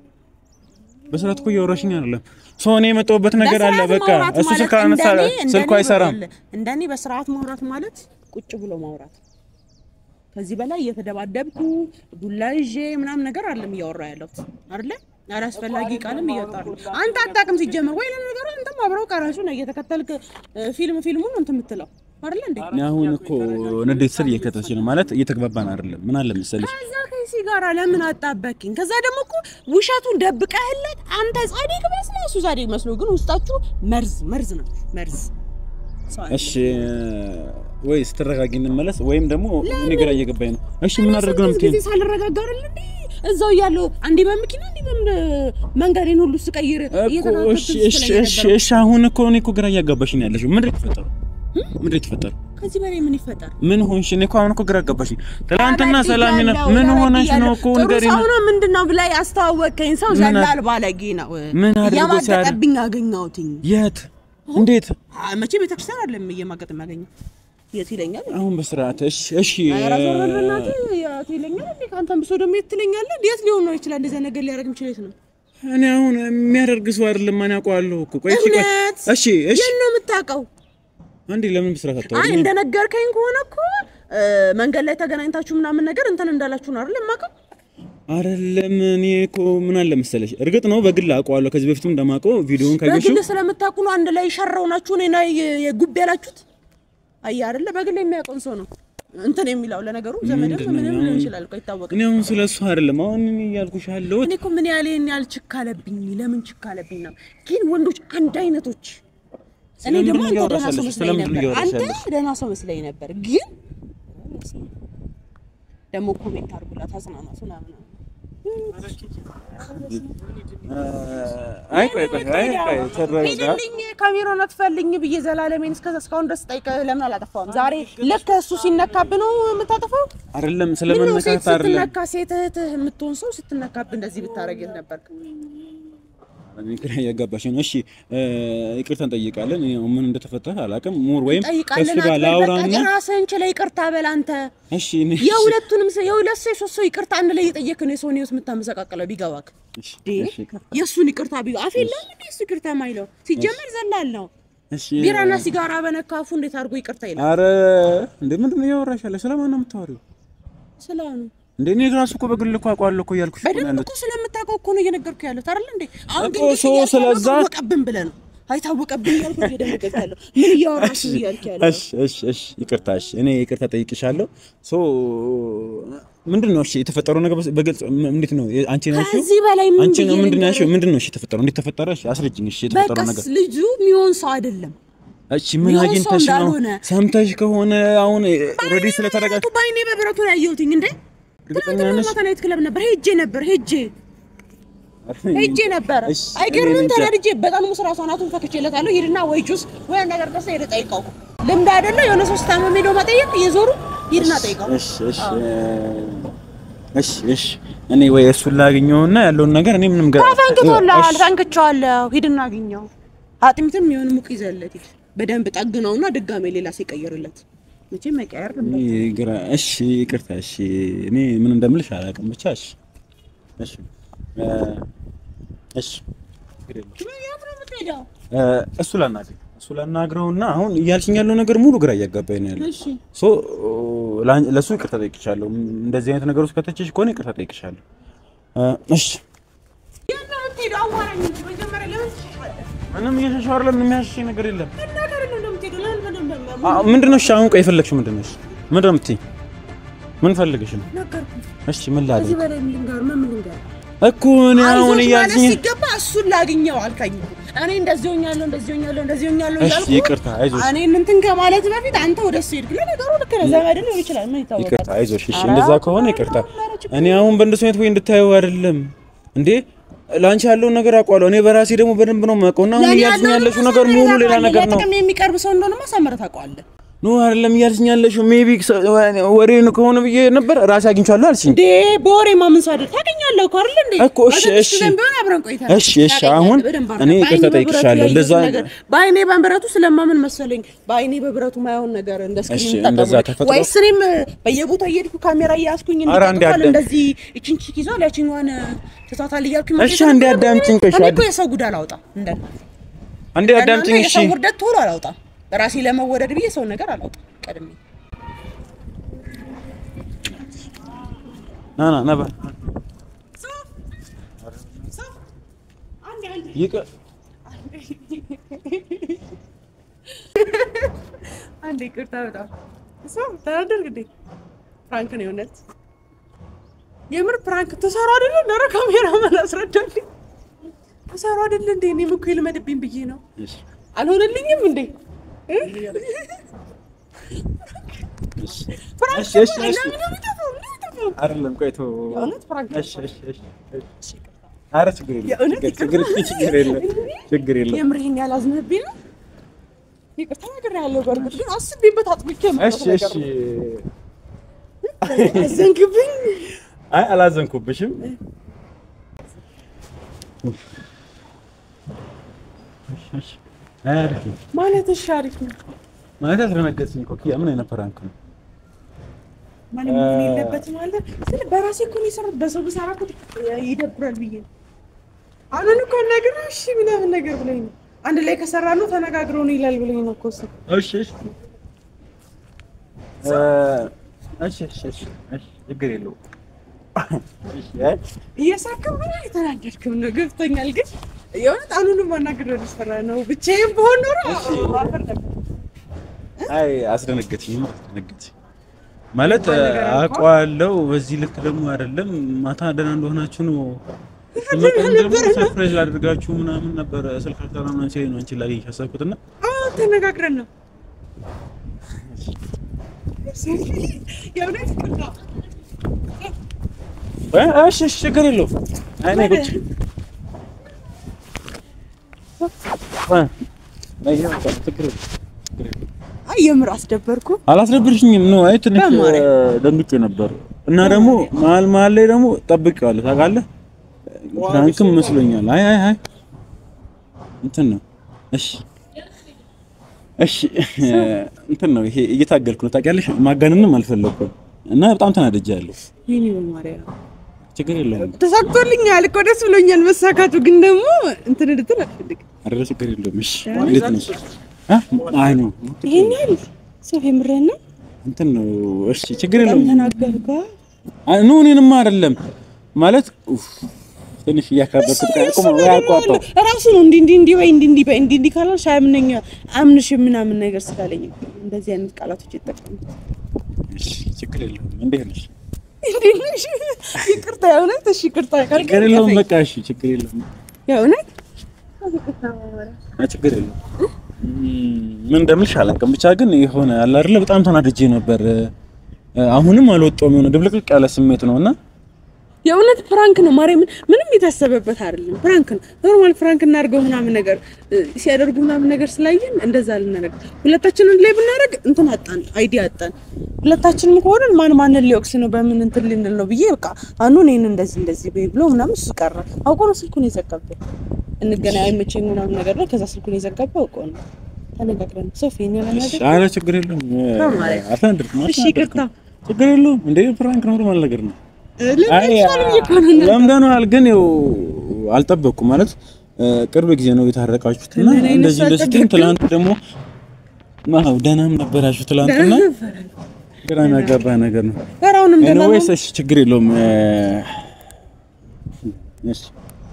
በስርዓት እኮ እያወራሽኝ አይደለም ሰው እኔ የመጣሁበት ነገር አለ በስርዓት በቃ ማውራት እሱ ማለት ስልክ አነሳ እንደኔ- እንደኔ ስልኩ አይሰራም ይኸውልህ፣ እንደኔ በስርዓት ማውራት ማለት ቁጭ ብሎ ማውራት። ከዚህ በላይ እየተደባደብኩ ዱላ ይዤ ምናምን ነገር አይደለም እያወራ ያለሁት አይደለ? አላስፈላጊ ቃልም እያወጣ ነው። አንተ አታውቅም ሲጀመር ወይ ለነገሩ አንተም አብረው ቀራሹ ነው እየተከተልክ እ፣ ፊልም ፊልሙን እንትን የምትለው አይደለ እንዴ? እኔ አሁን እኮ ንዴት ስር እየከተች ነው ማለት እየተግባባን አይደለም ምን አለ መሰለሽ ከዛ ከሲ ጋራ ለምን አጣበቅኝ? ከዛ ደግሞ እኮ ውሸቱን ደብቀህለት አንተ ጻድቅ መስሎ እሱ ጻድቅ መስሎ፣ ግን ውስጣችሁ መርዝ መርዝ ነው መርዝ። ሰው አይደለም። እሺ ወይ ስትረጋጊ እንመለስ ወይም ደግሞ እኔ ግራ እየገባኝ ነው እሺ ምን አደርግ ነው ስንት የምትይኝ ጊዜ ሳልረጋጋ አይደል እንዴ እዛው እያለሁ አንዴ በመኪና አንዴ በምን መንገዴን ሁሉ ስቀይር እኮ እየተከታተልኩ እሺ እሺ ስትለኝ እሺ ነበር። እሺ አሁን እኮ እኔ እኮ ግራ እያጋባሽኝ ነው ያለሽው ምንድን ነው የተፈጠረው ምንድን ነው የተፈጠረው ከዚህ በላይ ምን ይፈጠር? ምን ሆንሽ እኔ እኮ አሁን እኮ ግራ አጋባሽኝ ትናንትና ሰላም ነው ተበድያለሁ፣ ምን ሆነሽ ነው እኮ ጥሩ ንገሪኝ ሰው ነው ምንድን ነው ብላ ያስተዋወቀኝ ሰው ምን አ- ዘላል ባለጌ ነው። ምን አድርጎ ሲያደርግ? እየማገጠብኝ አገኘሁትኝ። የት እንዴት አ- መቼ ቤተክርስቲያን አይደለም እየማገጥ የሚያገኘው የት ይለኛል አሁን በስርዓት እሺ እሺ ኧረ ዞር በል በእናትህ፣ የት ይለኛል እንዴ? ከአንተም ብሶ ደግሞ የት ትለኛለህ? የት ሊሆን ነው ይችላል? እንደዚያ ነገር ሊያደርግ የሚችል የት ነው? እኔ አሁን የሚያደርግ ሰው አይደለም ማን ያውቀዋለሁ እኮ ቆይ እሺ ቆይ እውነት? እሺ እሺ የት ነው የምታውቀው? አንዴ ለምን በስርዓት አይ አታወሪኝ እንደነገርከኝ ከሆነ እኮ እ፣ መንገድ ላይ ተገናኝታችሁ ምናምን ነገር እንትን እንዳላችሁ ነው አይደል የማውቀው? አይደለም እኔ እኮ ምን አለ መሰለሽ እርግጥ ነው በግል አውቀዋለሁ ከዚህ በፊትም እንደማውቀው ቪዲዮውን ካየሽው በግል ስለምታውቁ ነው አንድ ላይ ሸረው ናችሁ እኔና የ- የጉብ ያላችሁት። አየህ አይደለ? በግል የሚያውቀውን ሰው ነው እንትን የሚለው። ለነገሩ ዘመድም ምንድን ነው ምንም አሁን? ሊሆን ይችላል እኮ አይታወቅም። እኔ አሁን ስለ እሱ አይደለም አሁን እኔ እያልኩሽ ያለሁት እኔ እኮ ምን ያህል ይሄን ያህል ችክ አለብኝ? ለምን ችክ አለብኝ ነው? ግን ወንዶች አንድ አይነቶች። እኔ ስለምንድን ደግሞ ነው አንተ እያወራሽ ደህና ሰው ያለሽው? መስለኝ ስለምንድን ነው ነበር። እያወራሽ አንተ ያለሽው? ደህና ሰው መስለኝ ነበር። ግን ደግሞ ኮሜንት አድርጉላት አጽናናት ምናምን አይ ቆይ ቆይ አይ ቆይ ተረጋጋ ሂድልኝ ካሜራውን አትፈልኝ ብዬ ዘላለሜን እስከ እስካሁን ድረስ ጠይቀህ ለምን አላጠፋውም? ዛሬ ልክ እሱ ሲነካብ ነው የምታጠፋው? አይደለም ምነው ሴት ስለመነካት አይደለም ስትነካ ሴት እህትህ የምትሆን ሰው ስትነካብ እንደዚህ ብታረግ የት ነበርክ? እኔ ግራ እያጋባሽ ነው። እሺ እ፣ ይቅርታ እንጠይቃለን። እኔ ምን እንደተፈጠረ አላውቅም። ሙር ወይም ከሱ ጠይቃለን ጋር ላውራና አትበል። ራስህን ችለህ ይቅርታ በል አንተ። እሺ እኔ የሁለቱንም ሰው የሁለት ሰው የሶስት ሰው ይቅርታ አንድ ላይ እየጠየቅህ ነው የሰውን ህይወት የምታመሰቃቅለው ቢገባክ። እሺ እንዴ እሺ ይቅርታ። የእሱን ይቅርታ ቢገ አፍ የለም እንዴ እሱ ይቅርታ ማይለው ሲጀመር ዘላል ነው። እሺ ቢራና ሲጋራ በነካፉ እንዴት አድርጎ ይቅርታ ይላል? አረ እንዴ ምንድን ነው እያወራሽ ያለሽ? ስለማን ነው የምታወሪው? ስለሆነ እንዴ እኔ ራሱ እኮ በግል እኮ አውቀዋለሁ እኮ እያልኩሽ እኮ ነው በደንብ ያለሁት። እኮ ስለምታውቀው እኮ ነው እየነገርኩህ ያለሁት አይደል እንዴ? አሁን እኮ ግን ሰው ስለዛ- ታወቀብን ብለህ ነው አይታወቀብን እያልኩ እየደነገጥኩ ያለው ምን እያወራሽ ነው እያልክ ያለው እሺ እሺ እሺ ይቅርታ እሺ እኔ ይቅርታ ጠይቅሻለሁ። ሶ ምንድን ነው እሺ የተፈጠረው ነገር በስ- በግልጽ ም- እንዴት ነው አንቺ ነው እሺ ከዚህ በላይ ምን አንቺ ነው ብዬ ምንድን ነው ልንገርህ? ያልሽው? ምንድን ነው እሺ የተፈጠረው? እንዴት ተፈጠረ? እሺ አስረጅኝ። እሺ የተፈጠረው ነገር በቃ ልጁ የሚሆን ሰው አይደለም። እሺ ምን ሚሆን ሰው አግኝተሽ ነው? እንዳልሆነ። ሰምተሽ ከሆነ አሁን ኦልሬዲ ስለተረጋጋ በአይኔ በአይኔ በብረቱ ነው ያየሁትኝ እንዴ እርግጠኛ ትናንትና ነሽ? ማታ ናይት ክለብ ነበር ሄጄ ነበር ሄጄ ሄጄ ነበር እሺ፣ አይገርምም? እኔ እንጃ። ተናድጄ በጣም ሙስራ ሰናቱን ፈክቼለታለሁ። ሂድና ወይ ጁስ ወይ ነገር ደስ ሄደ ጠይቀው። ልምድ አይደለ የሆነ ሶስት ታመም ሄዶ መጠየቅ እየዞሩ ሂድና ጠይቀው። እሺ እሺ እሺ እሺ እኔ ወይ እሱን ላግኘውና ያለውን ነገር እኔ ምንም ገ ፈንክቶልሃል፣ እሺ፣ ፈንክቼዋለሁ። ሂድና አግኘው። አጥሚትም የሆነ ሙቅ ይዘለት ሂድ። በደንብ ጠግነውና ድጋሜ ሌላ ሲቀየርለት መቼም መቀየር እኔ ግራ እሺ ይቅርታ እሺ እኔ ምን እንደምልሽ አላውቅም ብቻ እሺ እሺ እ፣ እሺ እ፣ እሱ ላናግረው እሱ ላናግረውና አሁን እያልሽኝ ያለው ነገር ሙሉ ግራ እያጋባኝ ነው ያለው እሺ ሶ ላን- ለሱ ይቅርታ ጠይቅሻለሁ እንደዚህ አይነት ነገር ውስጥ ከተችሽ ከሆነ ይቅርታ ጠይቅሻለሁ እ፣ እሺ የምትሄደው አዋራኝ እንጂ መጀመሪያ ለምን ትሸሻለህ? ምንም እየሸሸሁ አይደለም ምንም የሚያሸሸኝ ነገር የለም እና ከእኔ ነው እንደምትሄደው? ለምን በደንብ አ- ምንድን ነው እሺ አሁን ቆይ የፈለግሽው ምንድን ነው እሺ ምንድን ነው የምትይኝ ምን ፈልገሽ ነው ነገርኩህ እሺ ምን ከዚህ ላድርግ በላይ ምን ልንገር? ምን ምን ልንገር? እኮ እኔ አሁን አይዞሽ ማለት እያልሽኝ ሲገባ እሱን ላግኘው አልከኝ። እኔ እንደዚህ ሆኛለሁ፣ እንደዚህ ሆኛለሁ፣ እንደዚህ ሆኛለሁ እሺ እያልኩ ይቅርታ አይዞሽ እኔ እንትን ከማለት በፊት አንተ ወደ እሱ ሄድክ። ለነገሩ ልክ ነህ፣ ዘመድ ሊሆን ይችላል። ምን ይታወቃል? ይቅርታ አይዞሽ እሺ ኧረ እንደዛ ከሆነ ይቅርታ እኔ አሁን በእንደሱ አይነት ወይ እንድታየው አይደለም እንዴ ላንቺ ያለውን ነገር አውቀዋለሁ እኔ በራሴ ደግሞ በደንብ ነው የማውቀው እና አሁን ለእኔ እያልሽኝ ያለውን ያለሽው ነገር ሙሉ ሌላ ታውቃለህ። ነገር ነው ለጥቅም የሚቀርብ ሰው እንደሆነማ ሳምረህ ታውቀዋለህ። ኖ አይደለም እያልሽኝ ያለሽው ሜቢ ወሬን ከሆነ ብዬ ነበር ራሴ አግኝቻለሁ አልሽኝ እንዴ በወሬ ማመን ሰው አይደል? ታገኛለህ እኮ አይደል እንዴ? እኮ እሺ፣ በትንሽ እሺ። ጊዜም ቢሆን አብረን ቆይተናል። እሺ፣ እሺ፣ ታገኛለህ አሁን በደንብ አድርገህ። እኔ ይቅርታ በአይኔ በብረቱ ጠይቅሻለሁ። ያየሁት እንደዛ- ነገር በአይኔ በብረቱ ስለማምን መሰለኝ በአይኔ በብረቱ ማየውን ነገር እንደ እሺ፣ ስክሪን እንደዛ ተጠቅሞ ተፈጥሮ- ወይስ እኔም በየቦታው እየሄድኩ ካሜራ እያያዝኩኝ ኧረ አንዴ እንዲቀጥፋል አዳም- እንደዚህ ይችን ቺክ ይዟል ያችኛዋን ትቷታል እያልኩኝ እሺ፣ አንዴ አዳምጪኝ፣ ቆይ፣ እኔ አድ- እኮ የሰው ጉድ አላወጣም እንደ አንዴ አዳምጪኝ እሺ የሰው ውርደት ቶሎ አላወጣም ራሴ ለመወደድ ብዬ ሰው ነገር አላወጣም ቀድሜ ና ና ና በል ይቅር አንዴ ይቅርታ በጣም እሱ ተናደርክ እንዴ? ፕራንክ ነው የእውነት የምር ፕራንክ ተሰራ አይደለ? ኧረ ካሜራ ማን አስረዳልኝ። ተሰራ አይደለ እንዴ? እኔም እኮ ይልመድብኝ ብዬ ነው። እሺ አልሆነልኝም እንዴ? እ? እሺ ፕራንክ እሺ፣ እሺ፣ እሺ። ለምን ነው የሚጠፋው? ለምን ነው የሚጠፋው? አይደለም ቆይቶ የእውነት ፕራንክ ነው። እሺ እሺ እሺ እሺ ኧረ ችግር የለም የእውነት ችግር ችግር ችግር የለም ችግር የለም የምር ይሄን ያላዝንብኝ ነው። ይቅርታ ነገር ያለው በእርግጥ ግን አስቤበት አጥብቄ እሺ የመጣሁት እሺ ነገር ነው። አዘንክብኝ። አይ አላዘንኩብሽም እሺ እሺ አይ አሪፍ ነው ማለት እሺ አሪፍ ነው ማለት አስደነገጥሽኝ እኮ ኪያ ምን አይነት ፕራንክ ነው ማለት መሆን የለበትም ማለት ስለ በራሴ እኮ ነው የሰራሁት። በሰው ብሰራ እኮ ይደብራል ብዬ ነው። አሁን እኮ ነገር እሺ ምናምን ነገር ብለኝ ነው አንድ ላይ ከሰራ ነው ተነጋግረው ነው ይላል ብለኝ ነው እኮ እሱ። እሺ እሺ እ እሺ እሺ እሺ እሺ ችግር የለውም እሺ አይ እየሳቅም ነው የተናደድክም ነው ገብቶኛል። ግን የእውነት አሁኑንም ማናገር ልሰራ ነው ብቻዬን በሆን ኖሮ አፈር ነበር። አይ አስደነገጥሽኝ አስደነገጥሽኝ ማለት እንኳን ነገር አልኳ። አውቀዋለሁ በዚህ ልክ ደግሞ አይደለም ማታ ደህና እንደሆናችሁ ነው ስመጣም ደግሞ ሰርፕራይዝ ላደርጋችሁ ምናምን ነበር ስልክ አልጠራ ምናምን ሲለኝ ነው አንቺን ላገኝሽ ያሰብኩት እና አዎ ተነጋግረን ነው የእውነት ይቅርታ። እ እሺ እሺ ችግር የለውም አይ ነይ ቁጭ እ ነይ በቃ ችግር የለውም ችግር የለውም አይ የምር አስደበርኩ። አላስደብርሽኝም ነው አይ ትንሽ በማርያም። እ፣ ደንግጬ ነበር እና ደግሞ መሀል መሀል ላይ ደግሞ ጠብቄዋለሁ ታውቃለህ ፍራንክም መስሎኛል አይ አይ አይ እንትን ነው እሺ እሺ እ፣ እንትን ነው ይሄ እየታገልኩ ነው ታውቂያለሽ ማጋነንም አልፈለኩም እና በጣም ተናድጃለሁ ይሄኔ በማርያም ችግር የለውም ተሳክቶልኛል እኮ ደስ ብሎኛል መሳካቱ። ግን ደግሞ እንትን እንድትል አልፈልግም። አይደለ ችግር የለውም እሺ እንዴት ነሽ አ አይ ነው ይሄን ያህል ሰው የምርህን ነው እንትን ነው እሺ ችግር በጣም የለውም ተናገርኩ። አይ ኖ እኔንማ አይደለም ማለት ኡፍ፣ ትንሽ እያካበድኩት ቃቁም ወይ አቋጣው ራሱ ነው እንዲህ እንዲህ እንዲህ ወይ እንዲህ እንዲህ በይ እንዲህ እንዲህ ካላልሽ አያምነኝ አምንሽ ምናምን ነገር ስላለኝ ነው እንደዚህ አይነት ቃላቶች ይጠቀሙት። እሺ ችግር የለውም እንዴት ነሽ እንዴት ነሽ? ይቅርታ የእውነት እሺ፣ ይቅርታ ካልከኝ ችግር የለውም ከፈኝ። በቃ እሺ ችግር የለውም የእውነት አይ ችግር የለውም እም፣ ምን እንደምልሽ አላውቅም ብቻ ግን የሆነ አለ አይደለ በጣም ተናድጄ ነበር እ፣ አሁንም አልወጣሁም የሆነ ድብልቅልቅ ያለ ስሜት ነው እና የእውነት ፕራንክ ነው ማርያምን፣ ምንም የታሰበበት አይደለም። ፕራንክ ነው ኖርማል ፕራንክ እናድርገው ምናምን ነገር እ፣ ሲያደርጉ ምናምን ነገር ስላየን እንደዛ ልናደርግ ሁለታችንን ላይ ብናደርግ እንትን አጣን፣ አይዲያ አጣን። ሁለታችንም ከሆነን ማን ማንን ሊወቅስ ነው በምን እንትን ልንል ነው ብዬ በቃ አኑ እኔን እንደዚህ እንደዚህ በይ ብሎ ምናምን እሱ ቀረ። አውቆ ነው ስልኩን የዘጋበት። እንገናኝ አይመቸኝ ምናምን ነገር ነው። ከዛ ስልኩን የዘጋበት አውቆ ነው። ተነጋግረን ሶፊ እኔ እሺ ለማድረግ ኧረ ችግር የለውም በማርያም። አትናደድም እሺ ይቅርታ ችግር የለውም እንዴ ፕራንክ ኖርማል ነገር ነው አይ ለምን ይቆናል ለምደነዋል ግን ያው አልጠበቅኩም ማለት እ፣ ቅርብ ጊዜ ነው የታረቃችሁት እና ምን አይነት እንደዚህ ሰው እንደዚህ አልጠበቅኩም? ትላንት ደግሞ አዎ ደህናም ነበራችሁ ትላንትና ግራ የሚያጋባ ነገር ነው ፈራውንም ኤኒዌይስ እሺ ችግር የለውም እ፣ እሺ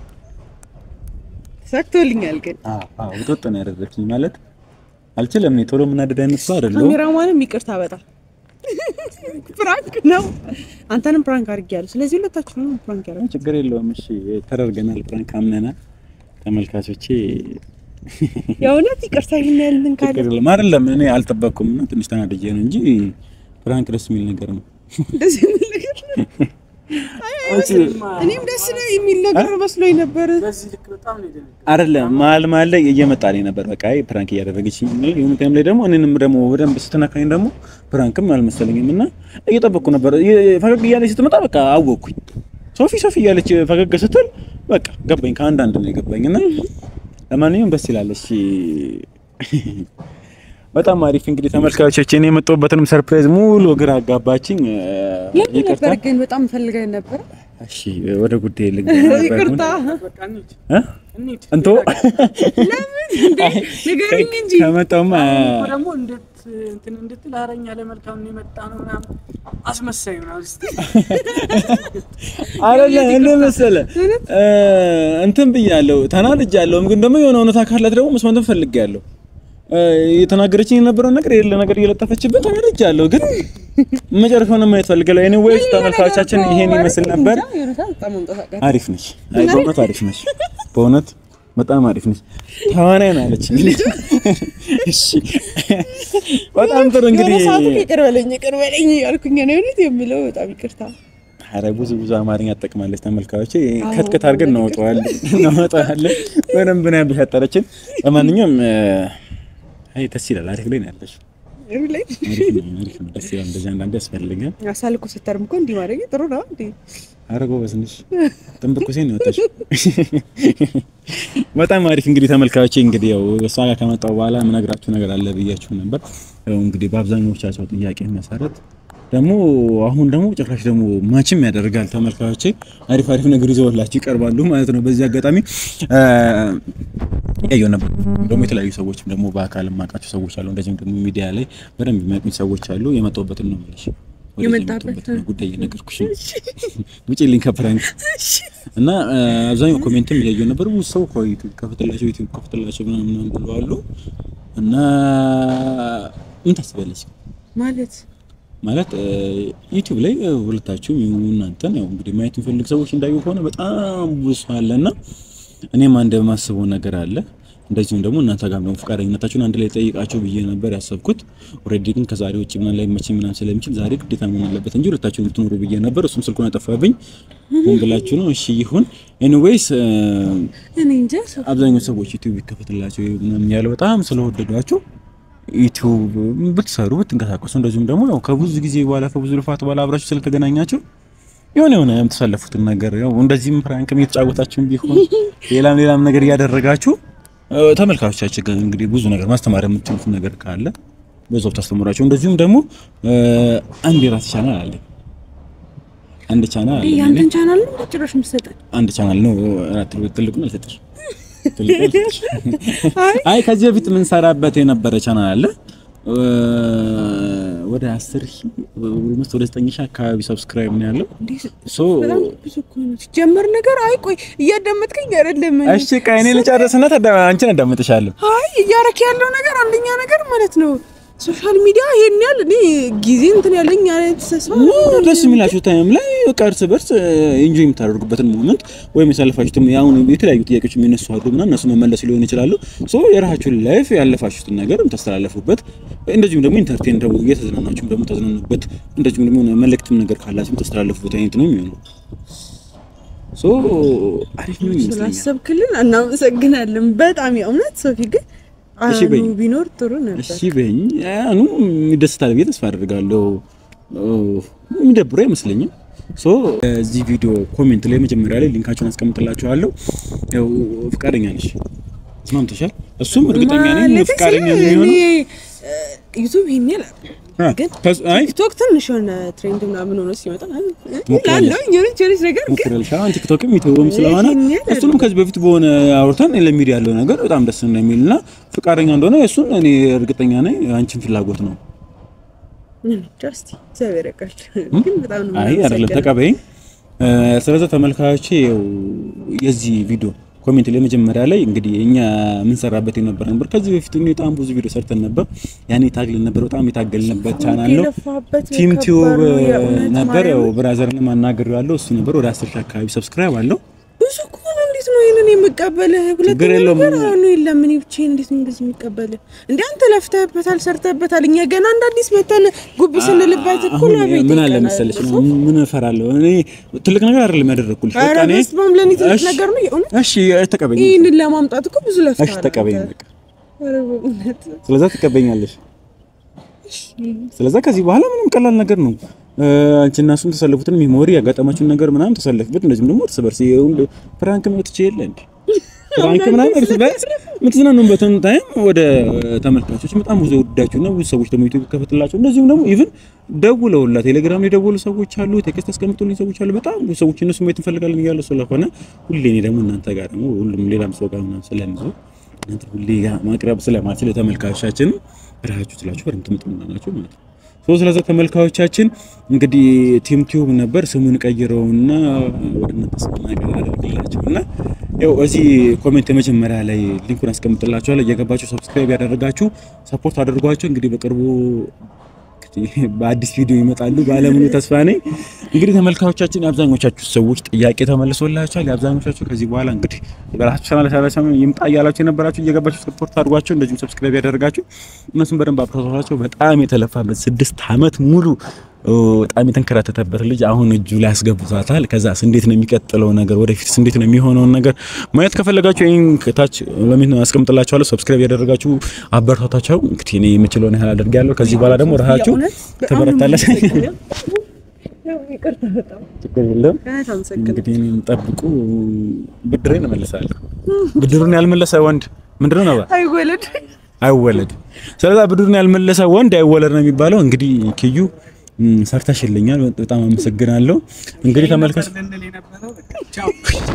ሰክቶልኛል ግን አዎ አዎ ውጥጥ ነው ያደረግሽኝ ማለት አልችልም እኔ ቶሎ የምናደድ አይነት ሰው አይደለሁም ካሜራማንም ይቅርታ በጣም ፕራንክ ነው። አንተንም ፕራንክ አድርጌያለሁ። ስለዚህ ሁለታችንም ፕራንክ ያደረግን ችግር የለውም። እሺ ተደርገናል፣ ፕራንክ አምነናል። ተመልካቾቼ የእውነት ይቅርታ ይህን ያህል እንትን ካለ ችግር የለም። አይደለም እኔ አልጠበቅኩም እና ትንሽ ተናድጄ ነው እንጂ ፕራንክ ደስ የሚል ነገር ነው። እንደዚህ የሚል ነገር ነው። እኔም ደስ ነው የሚል ነገር መስሎኝ ነበር። አይደለም መሀል መሀል ላይ እየመጣልኝ ነበር። በቃ አይ ፕራንክ እያደረገችኝ ነው። የሆነ ታይም ላይ ደግሞ እኔንም ደግሞ በደንብ ስትነካኝ ደግሞ ፕራንክም አልመሰለኝም እና እየጠበቅኩ ነበር። ፈገግ እያለች ስትመጣ በቃ አወቅኩኝ። ሶፊ ሶፊ እያለች ፈገግ ስትል በቃ ገባኝ። ከአንዳንድ ነው የገባኝ እና ለማንኛውም ደስ ይላል። እሺ በጣም አሪፍ እንግዲህ ተመልካቾች፣ እኔ የመጣሁበትንም ሰርፕራይዝ ሙሉ ግራ አጋባችኝ። ለምን ይቅርታ። ነበር ግን በጣም ፈልገን ነበር። እሺ ወደ ጉዳይ ልግባ ነበር። ይቅርታ እ? እንቶ ለምን እንዴ ንገረኝ እንጂ ከመጣሁማ ደግሞ እንዴት እንትን እንድትል አረኛ ለመልካም ነው የመጣ ነው ምናምን አስመሳይ ምናምን ስትል አይደለም እንደ መሰለህ እ እንትን ብያለሁ፣ ተናድጃለሁም ግን ደግሞ የሆነ እውነታ ካላት ደግሞ መስማትም ፈልጌያለሁ። እ የተናገረችኝ የነበረውን ነገር የሌለ ነገር እየለጠፈችበት ተናድጃለሁ፣ ግን መጨረሻውን ማየት ፈልጋለሁ። ኤኒዌይስ ተመልካቾቻችን ይሄን ይመስል ነበር። በጣም መምጣት አቃተኝ። አሪፍ ነች፣ አይ በእውነት አሪፍ ነች፣ በእውነት በጣም አሪፍ ነች። ተዋናይ ነው አለችኝ። እሺ በጣም ጥሩ እንግዲህ የሆነ ሰዓት ይቅር በለኝ ይቅር በለኝ ያልኩኝ ነው የእውነት የሚለው በጣም ይቅርታ። ኧረ ብዙ ብዙ አማርኛ ትጠቅማለች። ተመልካቾች ከትከት አድርገን እናወጣዋለን እናወጣዋለን። በደንብ ነው ያበሻጠረችን። ለማንኛውም እ፣ አይ ደስ ይላል። አሪፍ ላይ ነው ያለሽ። ላይ አሪፍ ነው፣ አሪፍ ነው። ደስ ይላል። እንደዚህ አንዳንዴ ያስፈልጋል። አሳልኮ ስተርም እኮ እንዲህ ማድረግ ጥሩ ነው እንዴ? ኧረ ጎበዝ ነሽ። ጥንብቁሴ ነው ያወጣሽ። በጣም አሪፍ እንግዲህ ተመልካቾቼ፣ እንግዲህ ያው እሷ ጋር ከመጣሁ በኋላ የምነግራችሁ ነገር አለ ብያችሁ ነበር። ያው እንግዲህ በአብዛኞቻቸው ጥያቄ መሰረት ደግሞ አሁን ደግሞ ጭራሽ ደግሞ ማችም ያደርጋል። ተመልካቾቼ አሪፍ አሪፍ ነገር ይዘውላችሁ ይቀርባሉ ማለት ነው። በዚህ አጋጣሚ እ፣ ያየው ነበር ደግሞ የተለያዩ ሰዎችም ደግሞ በአካል የማውቃቸው ሰዎች አሉ። እንደዚህም ደግሞ ሚዲያ ላይ በደንብ የሚያውቁኝ ሰዎች አሉ። የመጣሁበትን ነው የምልሽ ወደዚህ የመጣበት የመጣሁበትን ጉዳይ እየነገርኩሽ ነው። ውጭ ሊንክ ከፕራንክ እና እ፣ አብዛኛው ኮሜንትም እያየሁ ነበር። ብዙ ሰው እኮ ዩቲዩብ ከፍትላቸው ዩቲዩብ ከፍትላቸው ምናምን ምናምን ብለዋሉ። እና ምን ታስቢያለሽ? ማለት ማለት እ፣ ዩቲዩብ ላይ እ፣ ሁለታችሁም ይሁኑ እናንተን ያው እንግዲህ ማየት የሚፈልግ ሰዎች እንዳዩ ከሆነ በጣም ብዙ ሰው አለና እኔም አንድ የማስበው ነገር አለ። እንደዚሁም ደግሞ እናንተ ጋር ደግሞ ፈቃደኝነታችሁን አንድ ላይ ጠይቃቸው ብዬ ነበር ያሰብኩት። ኦልሬዲ ግን ከዛሬ ውጭ ምናምን ላይ መቼ ምናምን ስለሚችል ዛሬ ግዴታ መሆን አለበት እንጂ ሁለታችሁን ልትኖሩ ብዬ ነበር። እሱም ስልኩን አጠፋብኝ። ሆን ብላችሁ ነው። እሺ ይሁን። ኤኒዌይስ እኔ እንጃ ሰው አብዛኛው ሰዎች ዩቲዩብ ይከፈትላቸው ምናምን ያለው በጣም ስለወደዷቸው ዩቲዩብ ብትሰሩ ብትንቀሳቀሱ፣ እንደዚሁም ደግሞ ያው ከብዙ ጊዜ በኋላ ከብዙ ልፋት በኋላ አብራችሁ ስለተገናኛችሁ የሆነ የሆነ የምትሳለፉትን ነገር ያው እንደዚህም ፕራንክም እየተጫወታችሁም ቢሆን ሌላም ሌላም ነገር እያደረጋችሁ እ፣ ተመልካቾቻችን ጋር እንግዲህ ብዙ ነገር ማስተማር የምትችሉት ነገር ካለ በዛው ታስተምራቸው። እንደዚሁም ደግሞ እ፣ አንድ የራስ ቻናል አለ አንድ ቻናል አለ ያንተን ቻናል ነው ጭራሽ የምትሰጠን? አንድ ቻናል ነው። ትልቁን አልሰጥሽ ትልቁን አልሰጥሽ። አይ ከዚህ በፊት የምንሰራበት የነበረ ቻናል አለ እ፣ ወደ 10 ሺህ ኦልሞስት ወደ 9 ሺህ አካባቢ ሰብስክራይብ ነው ያለው። ሶ በጣም ብዙ እኮ ነው ሲጀመር ነገር። አይ ቆይ እያዳመጥከኝ አይደለም? እሺ ቆይ እኔ ልጨርስና ታዳ አንቺን አዳምጥሻለሁ። አይ እያረክ ያለው ነገር አንደኛ ነገር ማለት ነው ሶሻል ሚዲያ ይሄን ያህል እኔ ጊዜ እንትን ያለኝ አይነት ሰው ደስ የሚላችሁ ታይም ላይ በቃ እርስ በርስ ኢንጆይ የምታደርጉበትን ሞመንት ወይም የሳለፋችሁትም አሁን የተለያዩ ጥያቄዎች የሚነሱ አሉ ምናምን እነሱ መመለስ ሊሆን ይችላሉ። ሶ የራሳችሁን ላይፍ ያለፋችሁትን ነገር የምታስተላለፉበት እንደዚሁም ደግሞ ኢንተርቴን ደግሞ እየተዝናናችሁም ደግሞ ተዝናኑበት እንደዚሁም ደግሞ የሆነ መልእክትም ነገር ካላችሁ የምታስተላለፉበት አይነት ነው የሚሆነው። ሶ አሪፍ ነው ይመስለኛል። ስላሰብክልን እናመሰግናለን በጣም የእውነት ሶፊ ግን እሺ አኑ በይ። ቢኖር ጥሩ ነበር። እሺ በኝ አኑ ይደስታል ብዬ ተስፋ አደርጋለሁ። የሚደብረው አይመስለኝም። ሶ እዚህ ቪዲዮ ኮሜንት ላይ መጀመሪያ ላይ ሊንካቸውን አስቀምጥላችኋለሁ። ያው ፍቃደኛ ነሽ? ተስማምተሻል? እሱም እርግጠኛ ነኝ ማለቴ ፍቃደኛ ነው ስለ የሚሆነው። እኔ ዩቱብ ይሄን ያህል አ፣ ግን ከስ- አይ ቲክቶክ ትንሽ የሆነ ትሬንድ ምናምን ሆኖ ሲመጣ ትሞክሪያለሽ? ላለው የሆነች የሆነች ነገር ግን ሞክረልሻ አሁን ቲክቶክም ዩቲዩብም ስለሆነ ይሄን ያህል እሱንም ከዚህ በፊት በሆነ አውርተን ለሚዲያ ያለው ነገር በጣም ደስ እንደሚል እና ፍቃደኛ እንደሆነ እሱን እኔ እርግጠኛ ነኝ። አንቺን ፍላጎት ነው። ጀስቲ እግዚአብሔር ያውቃል። ግን በጣም ነው አይ አይደለም የማመሰግነው። ተቀበይኝ። ስለዚህ ተመልካቾቼ ያው የዚህ ቪዲዮ ኮሜንት ላይ መጀመሪያ ላይ እንግዲህ እኛ የምንሰራበት የነበረ ነበር። ከዚህ በፊት እኔ በጣም ብዙ ቪዲዮ ሰርተን ነበር። ያኔ ታግልን ነበር። በጣም የታገልንበት ቻናል ነው። የለፋበት ቲም ቲዩብ ከባድ ነው የእውነት ነበር። ማርያም። ያው ብራዘርን ማናገር ያለው እሱ ነበር። ወደ 10 ሺህ አካባቢ ሰብስክራይብ አለው። ብዙ እኮ ነው። እንዴት ነው ይሄንን የምቀበልህ? ሁለተኛ የለውም። ነገር አሁን የለም። እኔ ብቻዬን እንዴት ነው እንደዚህ የምቀበልህ? እንደ አንተ ለፍተህበታል፣ ሰርተህበታል። እኛ ገና እንደ አዲስ መተን ጉብ ስንልበት እኮ አሁን ለቤት ምን አለ ይቀናል። መሰለሽ ነው ምን እፈራለሁ እኔ ትልቅ ነገር አይደለም ያደረኩልሽ። ኧረ በቃ እኔ በስመ አብ ለእኔ ትልቅ እሺ፣ ነገር ነው የእውነት። እሺ ተቀበኝ፣ ይህንን ለማምጣት እኮ ብዙ ለፍተሃል እሺ ተቀበኝ አንተ። በቃ ኧረ በእውነት ስለዛ ትቀበኛለሽ። ስለዛ ከዚህ በኋላ ምንም ቀላል ነገር ነው። አንቺ እና እሱን ተሰለፉትን ሚሞሪ ያጋጠማችሁን ነገር ምናምን ተሰለፍበት። እንደዚህም ደግሞ እርስ በርስ ይሁን ፕራንክ መጥቼ የለ እንዴ ፕራንክ ምናምን እርስ በርስ የምትዝናኑበትን ታይም ወደ ተመልካቾች በጣም ብዙ ወዳችሁ ነው። ብዙ ሰዎች ደግሞ ዩቲዩብ ከፈትላቸው እንደዚሁም ደግሞ ኢቭን ደውለውላ ቴሌግራም ላይ ደውሉ ሰዎች አሉ፣ ቴክስት አስቀምጡልኝ ሰዎች አሉ። በጣም ብዙ ሰዎች እነሱ ማየት እንፈልጋለን እያሉ ስለሆነ ሁሌ እኔ ደግሞ እናንተ ጋር ደግሞ ሁሉም ሌላም ሰው ጋር ምናምን ስለምዞር እናንተ ሁሌ ጋር ማቅረብ ስለማልችል ተመልካቾቻችን ብራችሁ ስላችሁ በደምብ ትምጥምና ናቸው ማለት ነው። ሶ ስለዚህ ተመልካቾቻችን እንግዲህ ቲም ቲዩብ ነበር ስሙን ቀይረውና ወደ እናንተ ስናገር አደርግላችሁና ያው እዚህ ኮሜንት የመጀመሪያ ላይ ሊንኩን አስቀምጥላችኋለሁ እየገባችሁ ሰብስክራይብ ያደረጋችሁ ሰፖርት አድርጓቸው። እንግዲህ በቅርቡ በአዲስ ቪዲዮ ይመጣሉ ባለሙሉ ተስፋ ነኝ። እንግዲህ ተመልካቾቻችን የአብዛኞቻችሁ ሰዎች ጥያቄ ተመልሶላችኋል። የአብዛኞቻችሁ ከዚህ በኋላ እንግዲህ በራሳችሁ ቻናል ሰራሰም ይምጣ እያላችሁ የነበራችሁ እየገባችሁ ሰፖርት አድርጓቸው፣ እንደዚሁም ሰብስክራይብ ያደረጋችሁ እነሱም በደንብ አብረታቷቸው። በጣም የተለፋበት ስድስት ዓመት ሙሉ በጣም የተንከራተተበት ልጅ አሁን እጁ ላይ ያስገቡታል። ከዛስ እንዴት ነው የሚቀጥለው ነገር ወደፊትስ እንዴት ነው የሚሆነውን ነገር ማየት ከፈለጋችሁ ይህን ከታች ለምን አስቀምጥላችኋለሁ። ሰብስክራይብ ያደረጋችሁ አበረታታቸው። እንግዲህ እኔ የምችለውን ያህል አደርጋለሁ። ከዚህ በኋላ ደግሞ ራሳችሁ የእውነት በጣም ነው ትበረታለች። የማመሰግነው። ያው ይቅርታ በጣም ችግር የለም። እውነት አመሰግናለሁ። እንግዲህ እኔን ጠብቁ፣ ብድሬን እመልሳለሁ። ብድሩን ያልመለሰ ወንድ ምንድነው ነው አይወለድ አይወለድ። ስለዛ ብድሩን ያልመለሰ ወንድ አይወለድ ነው የሚባለው። እንግዲህ ኪዩ ም፣ ሰርተሽልኛል፣ በጣም አመሰግናለሁ። እንግዲህ ተመልካች ልንል የነበረው በቃ ቻው።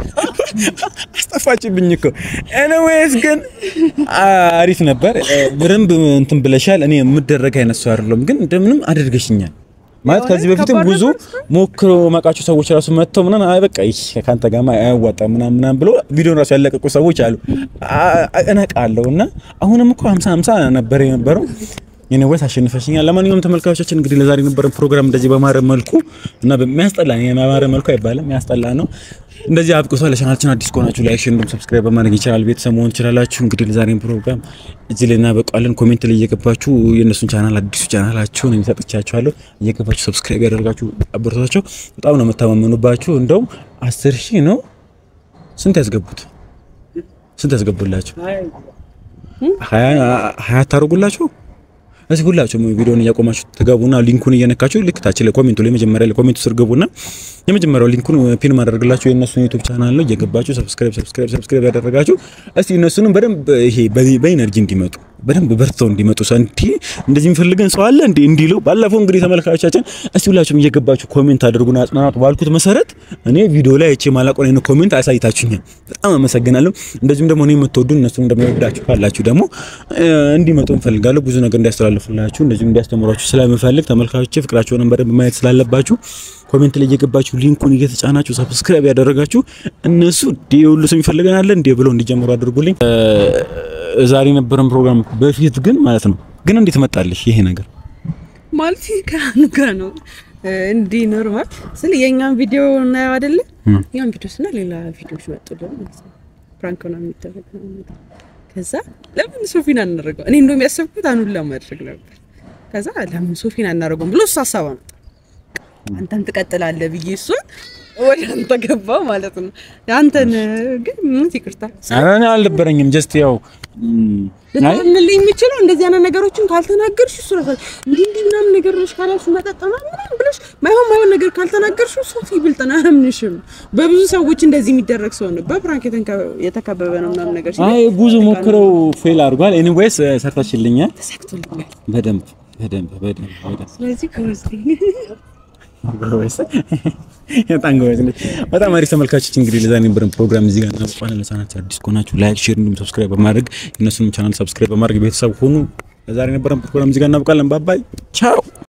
አስጠፋችብኝ እኮ። ኤኒዌይስ ግን አሪፍ ነበር። በደንብ እንትን ብለሻል። እኔ የምደረግ አይነት ሰው አይደለም፣ ግን እንደምንም አድርገሽኛል። ማለት ከዚህ በፊትም ከባድ ብዙ ሞክሮ ማውቃቸው ሰዎች ራሱ መጥተው ምናምን አይ በቃ ይህ ከአንተ ጋር አያዋጣም ምናምን ምናምን ብሎ ቪዲዮን ራሱ ያለቀቁ ሰዎች አሉ። አ- እነቃለሁ እና አሁንም እኮ 50 50 ነበር የነበረው የነወስ አሸንፈሽኛል። ለማንኛውም ተመልካቾቻችን እንግዲህ ለዛሬ የነበረን ፕሮግራም እንደዚህ በማረ መልኩ እና በሚያስጠላ የማማረ መልኩ አይባልም የሚያስጠላ ነው እንደዚህ አብቅቷል። ለቻናላችን አዲስ ከሆናችሁ ላይክ፣ ሼር እንዲሁም ሰብስክራይብ በማድረግ ይችላል ቤተሰብ መሆን ትችላላችሁ። እንግዲህ ለዛሬን ፕሮግራም እዚህ ላይ እናበቃለን። ኮሜንት ላይ እየገባችሁ የእነሱን ቻናል አዲሱ ቻናላቸውን የሚሰጥቻችኋለሁ እየገባችሁ ሰብስክራይብ ያደርጋችሁ አበረታቸው። በጣም ነው የምታማመኑባችሁ። እንደውም አስር ሺህ ነው ስንት ያስገቡት? ስንት ያስገቡላችሁ? ሀያ ሀያ ታደርጉላችሁ እዚህ ሁላችሁም ቪዲዮውን እያቆማችሁ ትገቡና ሊንኩን እየነካችሁ ልክ ታች ላይ ኮሜንቱ ላይ መጀመሪያ ላይ ኮሜንቱ ስር ገቡና የመጀመሪያው ሊንኩን ፒን ማድረግላችሁ የእነሱን ዩቲዩብ ቻናል ነው። እየገባችሁ ሰብስክራይብ ሰብስክራይብ ሰብስክራይብ ያደረጋችሁ እስቲ እነሱንም በደንብ ይሄ በ- በኢነርጂ እንዲመጡ በደንብ በርተው እንዲመጡ ሰንቲ እንደዚህ የሚፈልገን ሰው አለ እንዴ እንዲሉ ባለፈው እንግዲህ ተመልካቾቻችን እስቲ ሁላችሁም እየገባችሁ ኮሜንት አድርጉና አጽናናቱ ባልኩት መሰረት እኔ ቪዲዮ ላይ አይቼ ማላቆን አይነት ኮሜንት አሳይታችሁኛል። በጣም አመሰግናለሁ። እንደዚሁም ደግሞ እኔ የምትወዱ እነሱን እንደሚወዳችሁ ካላችሁ ደግሞ እ፣ እንዲመጡ እንፈልጋለሁ ብዙ ነገር እንዲያስተላልፉላችሁ እንደዚሁም እንዲያስተምሯችሁ ስለምፈልግ ተመልካቾች ፍቅራቸውንም በደንብ ማየት ስላለባችሁ ኮሜንት ላይ እየገባችሁ ሊንኩን እየተጫናችሁ ሰብስክራይብ ያደረጋችሁ እነሱ እንዲህ ሁሉ ሰው ይፈልገናል እንዴ ብለው እንዲጀምሩ አድርጉልኝ። እ፣ ዛሬ የነበረን ፕሮግራም በፊት ግን ማለት ነው ግን እንዴት መጣልሽ ይሄ ነገር? ማለት ከአኑ ጋር ነው እንዲህ ኖርማል ስለ የእኛን ቪዲዮ እናየው አይደለ? ያን ቪዲዮ ስና ሌላ ቪዲዮዎች መጡልን ማለት ነው። ፕራንክ ነው የሚደረግ ነው ነገር። ከዛ ለምን ሶፊን አናደርገው? እኔ እንደውም ያሰብኩት አኑን ለማድረግ ነበር። ከዛ ለምን ሶፊን አናደርገውም ብሎ እሱ ሀሳብ አመጣ። አንተን ትቀጥላለህ ብዬ እሱን ወደ አንተ ገባ ማለት ነው። አንተን ግን ምን ይቅርታ ኧረ እኔ አልነበረኝም ጀስት ያው ም፣ አይ ልታምንልኝ የሚችለው እንደዚህ አይነት ነገሮችን ካልተናገርሽ እሱ ነው እንዲህ እንዲህ ምናምን ነገሮች ካላልሽ መጠጥ ምናምን ምናምን ብለሽ ማይሆን ማይሆን ነገር ካልተናገርሽ ሶፊ ብልጥ ነው አያምንሽም። በብዙ ሰዎች እንደዚህ የሚደረግ ሰው ነው። በፕራንክ የተንከ- የተከበበ ነው ምናምን ነገር ሲል አይ ብዙ ሞክረው ፌል አድርጓል። ኤኒዌይስ ሰርታችልኛል። ተሳክቶልኛል። በደንብ በደንብ በደንብ በደንብ ስለዚህ ከውስጥ ጎበዝ በጣም ጎበዝ ነች። በጣም አሪፍ ተመልካቾች፣ እንግዲህ ለዛሬ የነበረን ፕሮግራም እዚህ ጋር እናበቃለን። ለቻናላችን አዲስ ከሆናችሁ ላይክ፣ ሼር እንዲሁም ሰብስክራይብ በማድረግ የእነሱንም ቻናል ሰብስክራይብ በማድረግ ቤተሰብ ሁኑ። ለዛሬ የነበረን ፕሮግራም እዚህ ጋር እናበቃለን። ባባይ ቻው